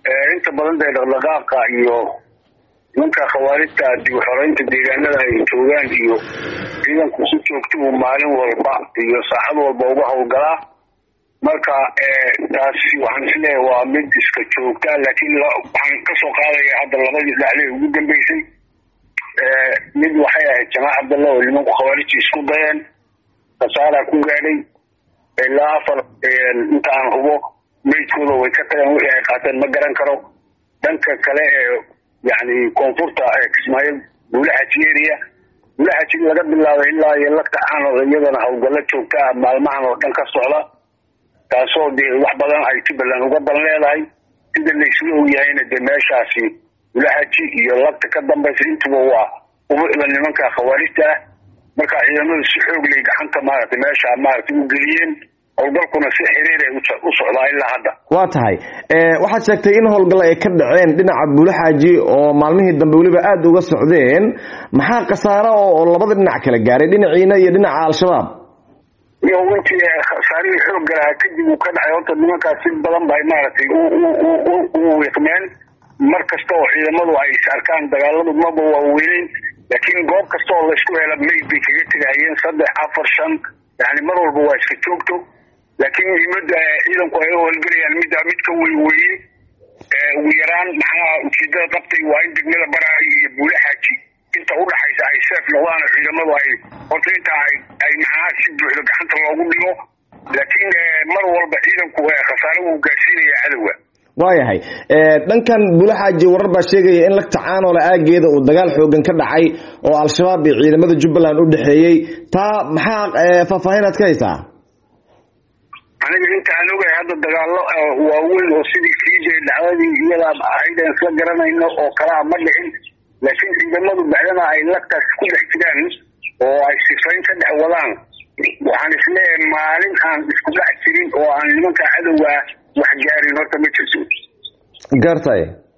inta badan dee dhaqdhaqaaqa iyo nimanka khawaarijta dib uxoreynta deegaanada ay joogaan iyo ciidanku si joogta uu maalin walba iyo saacad walba uga howlgalaa marka taasi waxaan isleeyahay waa mid iska joogta laakiin waxaan kasoo qaadaya hadda labadii dhacday ugu dambeysay mid waxay ahayd jamac cabdalla oo nimanku khawaarijta isku dayeen khasaaraa ku gaadhay ilaa afar inta aan hubo meydkooda way ka tageen wixii ay qaateen ma garan karo dhanka kale ee yani koonfurta kismaayo buulaxaji area buulaxaji laga bilaabay ilaa iyo lagta caanood iyadana howlgallo joogta ah maalmahan oo dhan ka socda taasoo dee wax badan ay jubbaland uga dan leedahay sida laysla ogyahayna dee meeshaasi buulaxaji iyo lagta ka dambaysa intuba waa ubucda nimanka khawaarijta ah marka ciidamadu si xoog lay gacanta maaragtay meesha maaragtay u geliyeen howlgalkuna si xiriir ay u socdaa ilaa hadda waa tahay waxaad sheegtay in howlgal ay ka dhaceen dhinaca buulaxaaji oo maalmihii dambe weliba aada uga socdeen maxaa khasaaro oo labada dhinac kala gaaray dhinaciina iyo dhinaca al-shabaab iyo intii khasaarihii xoog galaha kadib uu ka dhacay horta nimankaas si badan bay maaragtay u wiiqmeen mar kasta oo ciidamadu ay is arkaan dagaaladu maba waaweyneyn laakiin goob kasta oo laysku hela mayd bay kaga tegahayeen saddex afar shan yani mar walba waa iska joogto laakiin muhiimada ciidanku ay howlgelayaan midda mid ka wey weeye ugu yaraan maxaa ujeedada qabtay waa in degmada baraayo iyo buulaxaaji inta udhaxaysa ay seef noqdaan oo ciidamadu ay horta inta ay ay maxaa si buuxda gacanta loogu dhigo laakiin mar walba ciidanku khasaare wuu gaarsiinaya cadowga waayahay dhankan buulaxaaji warar baa sheegaya in lagta caanoole aageeda uu dagaal xoogan ka dhacay oo al-shabaab iyo ciidamada jubbaland u dhexeeyey taa maxaa faahfaahinaad ka haysaa aniga inta aan ogahay hadda dagaalo waaweyn oo sidii kiijay dhacdadii iyadaa ahayd aan isla garanayno oo kalaa ma dhicin laakiin ciidamadu bacdana ay lagtaas ku dhex jiraan oo ay sifayn ka dhex wadaan waxaan isleeyahay maalin aan isku dhex jirin oo aan nimanka cadowga wax gaarin horta ma jirto gartay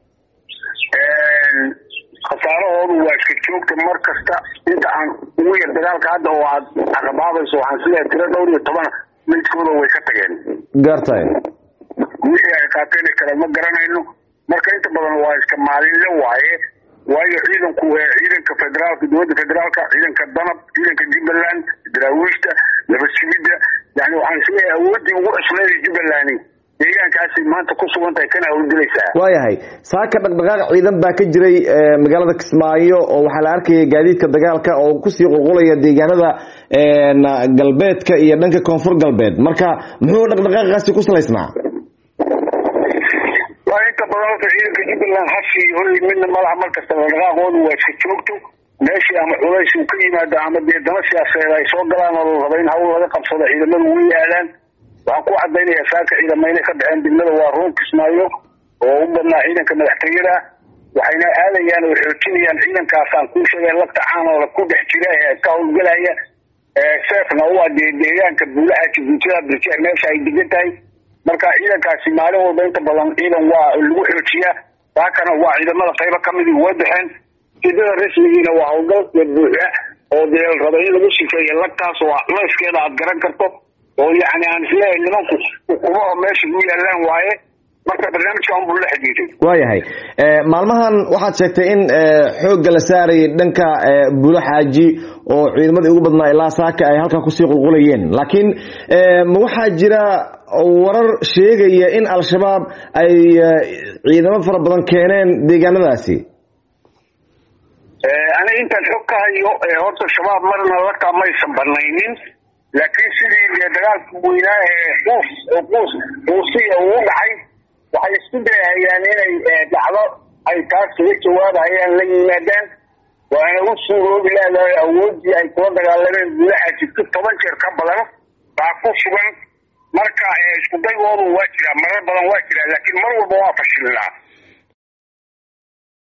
khasaarahoodu waa iska joogta mar kasta inta aan ugu yar dagaalka hadda oo aad caqabaabayso waxaan isleeyahay tiro dhowr iyo toban meydkooda way ka tageen gartay wixii ay qaateen kale ma garanayno marka inta badan waa iska maalinle waaye waayo ciidanku ciidanka federaalka dowladda federaalka ciidanka danab ciidanka jubbaland daraawiishta nabadsigidda yani waxaan isleeyahay awooddii ugu cusleeday jubbaland deegaankaasay maanta ku sugan tahay kana howlgelaysaa waayahay saaka dhaqdhaqaaq ciidan baa ka jiray magaalada kismaayo oo waxaa la arkaya gaadiidka dagaalka oo kusii qulqulaya deegaanada galbeedka iyo dhanka koonfur galbeed marka muxuu dhaqdhaqaaqaasi ku salaysnaa waa inta badan horta ciidanka jubbaland hashi hoy midna malaha mar kasta dhaqdhaqaaqoodu waa iska joogto meeshii ama culays uu ka yimaado ama dee dana siyaasadeed ay soo galaan oo la raba in hawl laga qabsado ciidamadu way aadaan waxaan ku cadaynayaa saaka ciidamayna ka dhaceen degmada waa ruun kismaayo oo u badnaa ciidanka madaxtooyada waxayna aadayaan oo xoojinayaan ciidankaasaan kuu sheegay lagta caanoola ku dhex jira ee ka howlgelaya seefna waa dee deegaanka buulaha jibuutada birje meesha ay degan tahay marka ciidankaasi maalin walba inta badan ciidan waa lagu xoojiyaa saakana waa ciidamada qaybo kamidii way baxeen ujeedada rasmigiina waa howlgal buuxa oo dee la raba in lagu sifeeyo lagtaas oo culayskeeda aad garan karto oo yani aan isleeyahay nimanku ukumaha meesha u yaalaan waaye marka barnaamijka unbuu la xidhiiday waayahay maalmahan waxaad sheegtay in xoogga la saarayay dhanka buulo xaaji oo ciidamadii ugu badnaa ilaa saaka ay halkaa kusii qulqulayeen laakiin ma waxaa jira warar sheegaya in al-shabaab ay ciidamo fara badan keeneen deegaanadaasi aniga intaan xog ka hayo horta shabaab marna lagtaa maysan banaynin laakiin sidii dee dagaalka weynaa ee quus quus quusiya uu dhacay waxay isku dayahayaan inay dhacdo ay taas kaga jawaabahayaan la yimaadaan waana u suuroobi leedahay awoodii ay kula dagaalameen guulaha jirto toban jeer ka badan baa ku sugan marka isku daygoodu waa jiraa marar badan waa jiraa laakiin mar walba waa fashilnaa